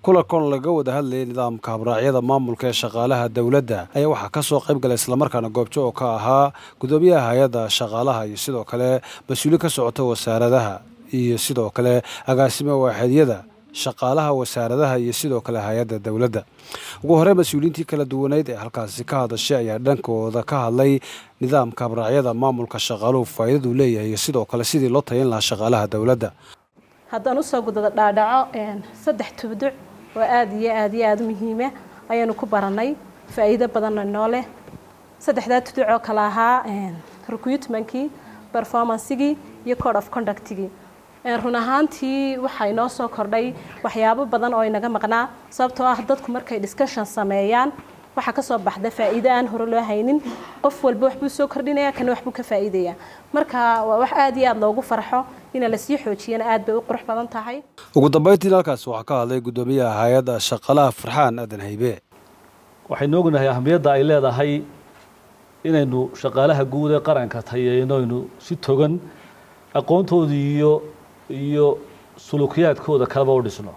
kulankan laga wada hadlayay nidaamka habraacyada maamulka ee shaqaalaha dowladda ayaa waxaa ka soo qayb galay islamarkaana goobjo oo ka ahaa gudoomiyaha hay-adda shaqaalaha iyo sidoo kale mas-uuliin ka socota wasaaradaha iyo sidoo kale agaasimo waaxeedyada shaqaalaha wasaaradaha iyo sidoo kale hay-adda dowladda ugu horey mas-uuliyiintii kala duwaneyd ee halkaasi ka hadashay ayaa dhankooda ka hadlay nidaamka habraacyada maamulka shaqaaluhu faa'iidadu leeyahay iyo sidoo kale sidii loo tayin lahaa shaqaalaha dowladda haddaan usoo gudada dhaadhaco saddex tubduc oo aada iyo aada iyo aada u muhiima ayaanu ku baranay faa'iido badanna noo leh saddexdaa tuduc oo kale ahaa recruitmankii performancegii iyo code of conductigii run ahaantii waxaa inoo soo kordhay waxyaabo badan oo inaga maqnaa sababtoo ah dadku markay discussion sameeyaan waxaa kasoo baxda faa'iido aan hore loo haynin qof walba waxbuu soo kordhinaya kana waxbuu ka faa'iidaya marka waa wax aada iyo aada loogu farxo ina lasii xoojiyana aad bay u qurux badan tahay ugu dambeyntiin halkaas waxaa ka hadlay gudoomiyaha hay-adda shaqaalaha farxaan aadan haybe waxaynu ognahay ahamiyadda ay leedahay inaynu shaqaalaha guud ee qaranka tayeyno aynu si togan aqoontoodii iyo iyo sulukiyaadkooda kaleba u dhisno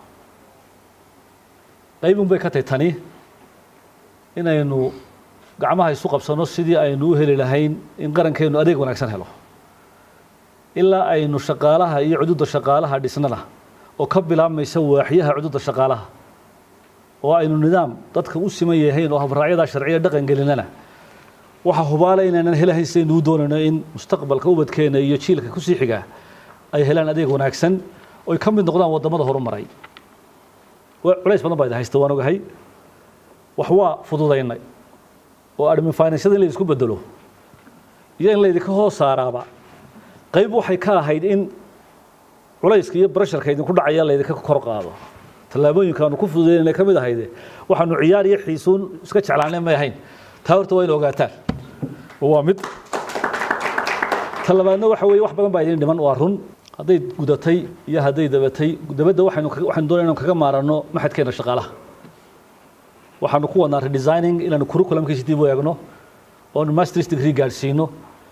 qaybun bay ka tahy tani inaynu gacmaha isu qabsano sidii aynu u heli lahayn in qarankeennu adeeg wanaagsan helo ilaa aynu shaqaalaha iyo cududda shaqaalaha dhisnana oo ka bilaabmaysa waaxyaha cududda shaqaalaha oo aynu nidaam dadka u siman yahayn oo habraacyadaa sharciya dhaqan gelinana waxaa hubaala inaynan helahayn sidaynu u doonayno in mustaqbalka ubadkeena iyo jiilka kusii xigaa ay helaan adeeg wanaagsan oy ka mid noqdaan waddamada horumaray culays badan baa idin haysta waan ogahay wax waa fududaynay oo admin financiada in la isku bedelo iyo in laydinka hoos saaraaba qayb waxay ka ahayd in culayska iyo brasharka idinku dhacaya laydinka kor qaado tallaabooyinka aanu ku fududaynayna ka mid ahayde waxaanu ciyaar iyo xiisuun iska jeclaanay may ahayn taa horta waa in ogaataan waa mid ta labaadna waxa weeye wax badan baa idin dhiman waa run hadday gudatay iyo hadday dabatay dabadda waxaynu waxaynu doonay inaan kaga maarano maxadkeena shaqaalaha waxaanu ku wadnaa redesigning inaanu curriculumkiisa dib u eegno oonu masters degree gaadhsiino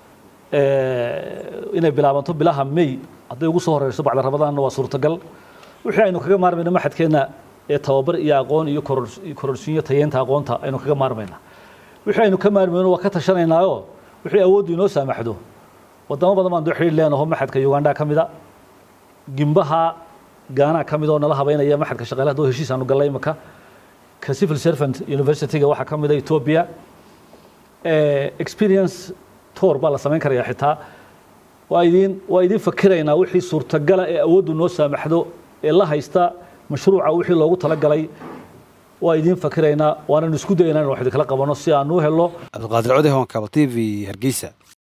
inay bilaabanto bilaha may hadday ugu soo horeyso bacda rabadaanna waa suurtagal wixii aynu kaga maarmayno maxadkeena ee tababar iyo aqoon iyo kororsiinyo tayeenta aqoonta aynu kaga maarmayna wixii aynu ka maarmayno waa ka tashanaynaayoo wixii awooddu inoo saamaxdo wadamo badan baan doo xidhiir leenaho maxadka uganda ka mida gimbaha gaanaa ka mid oo nala habeynaya maxadka shaqaalaha doo heshiis aanu gallay imaka ka civil servant university-ga waxaa ka mida ethiopia experience tour baa la samayn karaya xitaa waa idin waa idin fakiraynaa wixii suurtagala ee awooddu noo saamaxdo ee la haysta mashruuca wixii loogu talagalay waa idin fakiraynaa waananu isku dayaynaa in wax idinkala qabano si aan u helo cabdiqaadir codey honkaba t v hargeysa